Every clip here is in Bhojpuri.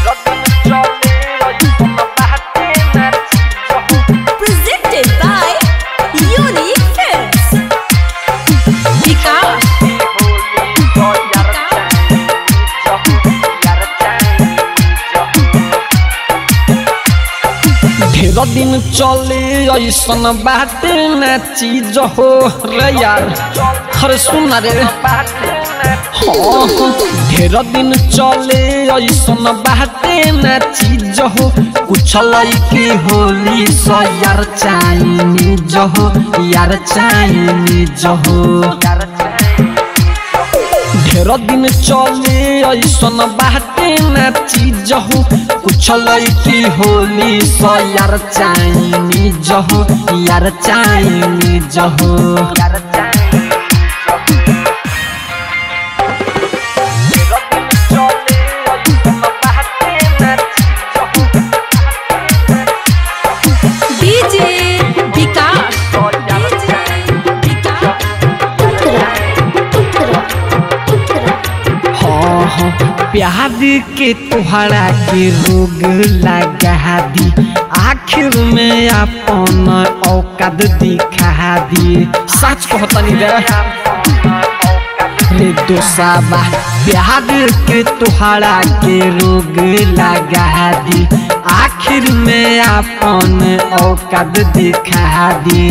Presented by Unique Films. Vikas. ढेर दिन चले ऐसन बाटे ना चीज हो रे यार अरे सुन रे हाँ हाँ। ढेर दिन चले ऐसन बाटे ना चीज हो कुछ लैके होली सो यार चाइनीज हो यार चाइनीज हो ढेर दिन चले ऐसन बाटे ना चीज हो कुछ लैकी होली सो यार चाइनीज हो यार चाइनीज हो DJ Vikas. DJ Vikas. हाँ हाँ प्यार के तुहरा के रोग लगा दी आखिर में अपन औकात दिखा दी सच कहतनी रे रे दोसाबा प्यार के तुहरा के रोग लगा दी आखिर में अपन औकात दिखा दी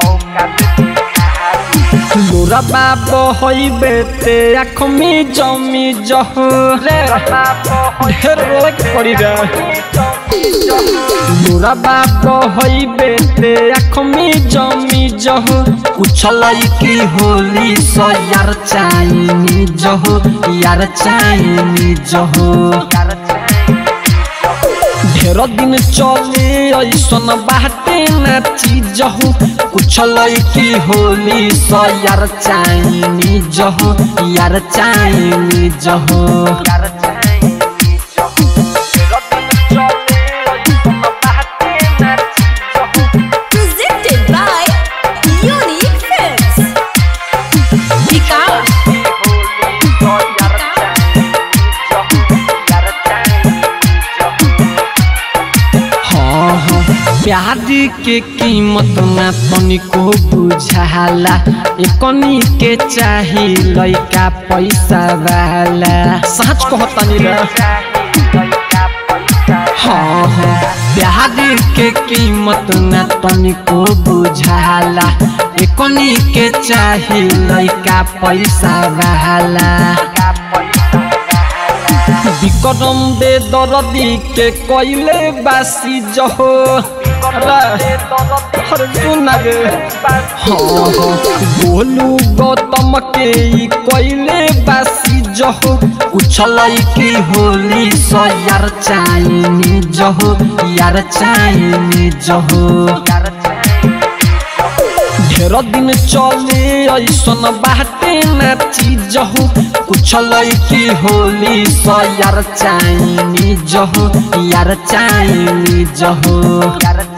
लोरा बाबो होई बेटे आँख में जमी जहो रे ढेर रोक पड़ी रे लोरा बाबो होई बेटे आँख में जमी जहो कुछ लैकी होली सो यार चाइनी जहो यार चाइनी जहो ढेर दिन चले ऐसन बाटे ना चीज हो कुछ लैकी होली सो यार चाइनी जहो यार चाइनी जहो Presented by Unique Films. Vikas. हाँ हाँ प्यार के कीमत ना तनिको बुझाला एकनी के चाही लइका पैसा वाला सच कहतनी रे हाँ हाँ प्यार के कीमत न तनिको बुझाला एकनी के चाही लइका पैसा वाला विक्रम दे दरदी के कोइले बासी जहो रे हर सुन रे हाँ हाँ बोलू गौतम के ई कोइले बासी जहो कुछ लैकी होली सो यार चाइनी जहो यार चाइनी जहो ढेर दिन चले ऐसन बाटे ना चीज हो कुछ लैकी होली सो यार चाइनी जहो यार चाइनी जहो